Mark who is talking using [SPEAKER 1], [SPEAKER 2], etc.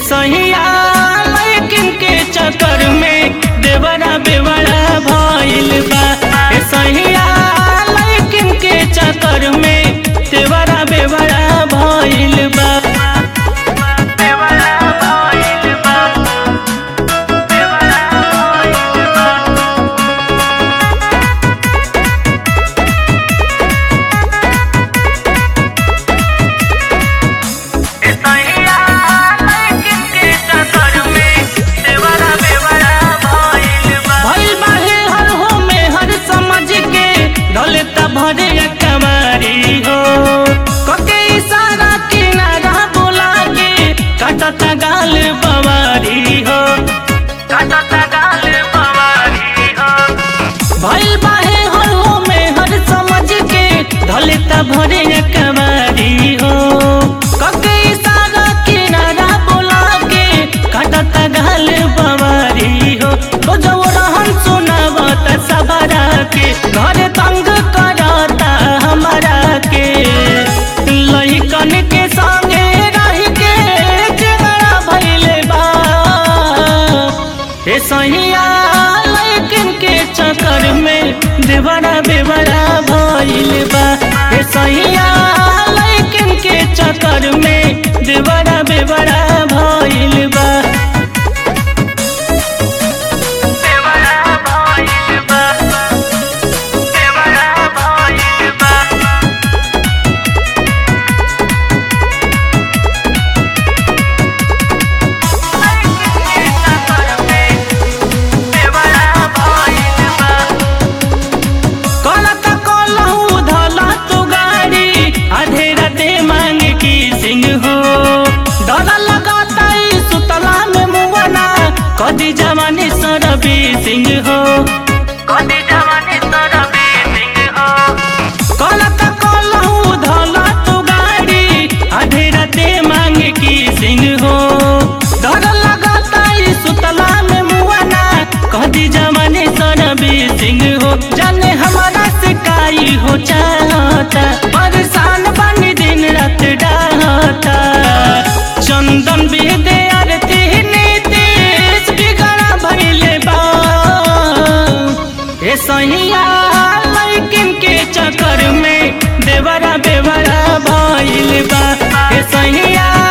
[SPEAKER 1] सहिया लेकिन के चक्कर में देवरा बेवड़ा भइल बा ए सहिया लेकिन के चक्कर में देवरा बेवड़ा भइल बा बेवड़ा भइल बा बेवड़ा भइल बा भइल बाहे हर हो में हर समझ के ढोलता भरे कमारी हो कके इशारा किनारा बोला के कटता गाल बवारी हो कटता गाल बवारी हो भइल बाहे हर हो में हर समझ के ढोलता भरे कमारी हो कके इशारा किनारा बोला के कटता गाल बवारी हो तो जो रहन सुनावत सबरा के घर तंग करता हमारा के लइकन के संगे रह के झगड़ा भइले बा ए सहिया लेकिन के चक्कर में देवरा बेवरा भइल बा ए सहिया लेकिन के चक्कर में देवरा बेवरा भइल बा देवरा भइल बा देवरा भइल बा कलता कलहू धला तू गाड़ी आधे राते मांग की सिंह हो डर लगाता ई सुतला में मुवना कदी जवानी सरबी सिंह हो कदी जवानी सरबी सिंह हो कलता कलहू धला तू गाड़ी आधे राते मांग की सिंह हो डर लगाता ई सुतला में मुवना कदी जवानी सरबी सिंह हो जाने हमारा सिकाई हो चाहता परेशान बनी दिन रात डाहता चंदन बेदे आरती नीतीश बिगड़ा भइले बा ए सहिया लेकिन के चक्कर में देवरा बेवरा भइल बा ए सहिया